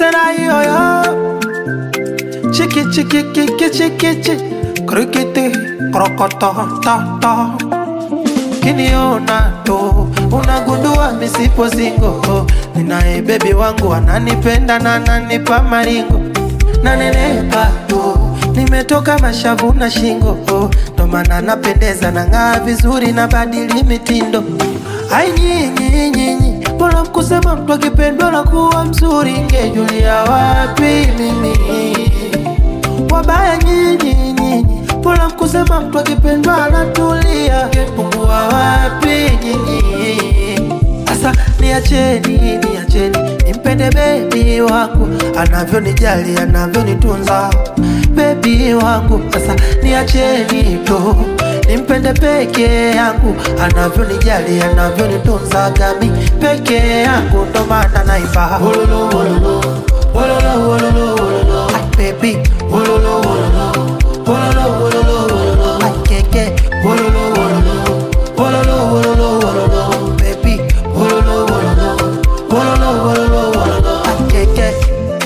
sena yoyo chiki chiki kiki chiki chi krikiti krokoto to to kiniona tu unagundua misipo zingo ninaye bebi wangu ananipenda na ananipa maringo nanenepa tu nimetoka mashavu na shingo ndo maana napendeza na ng'aa vizuri na badili mitindo ai nyinyi nyinyi mbona mkusema mtu akipendwa na kuwa mzuri ngejulia wapi mimi wabaya nyinyi nyinyi mbona mkusema mtu akipendwa anatulia ngepungua wapi nyinyi sasa niacheni niacheni nimpende bebi wangu anavyonijali anavyonitunza bebi wangu sasa niacheni tu nimpende peke yangu anavyonijali anavyonitunza gami peke yangu ndo maana naimba Wololo, wololo, wololo, wololo, wololo. Ay, baby wololo, wololo, wololo, wololo, wololo. Ay, keke wololo, wololo, wololo, wololo, wololo. Baby wololo, wololo, wololo, wololo, wololo. Ay, keke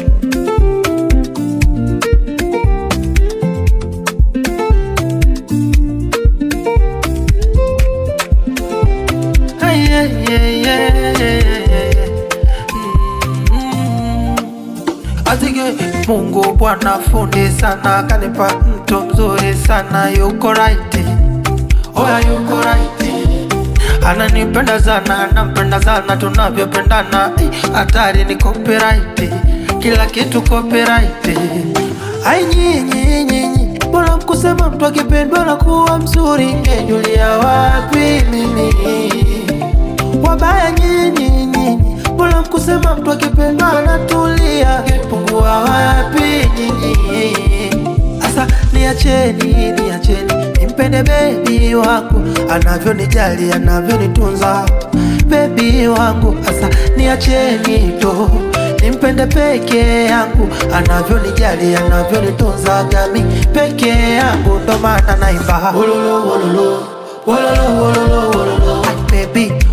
Ay, ay, ay, ay, ay, ay, ay. Azige Mungu Bwana fundi sana, kanipa mtu mzuri sana, yuko right, oya yuko right, ananipenda sana, nampenda sana, tunavyopendana eh, hatari ni copyright, kila kitu copyright. Ai nyinyi nyinyi, mbona mkusema mtu akipendwa na kuwa mzuri, ngejulia wapi mimi wabaya nyinyi nyinyi, mbona mkusema mtu akipendwa anatulia? Ngepungua wapi nyinyi? Asa niacheni, niacheni nimpende bebi wangu anavyonijali, anavyonitunza bebi wangu. Asa niacheni tu nimpende peke yangu anavyonijali, anavyonitunza gami peke yangu, ndo maana naimba wololo wololo wololo wololo wololo Ay, baby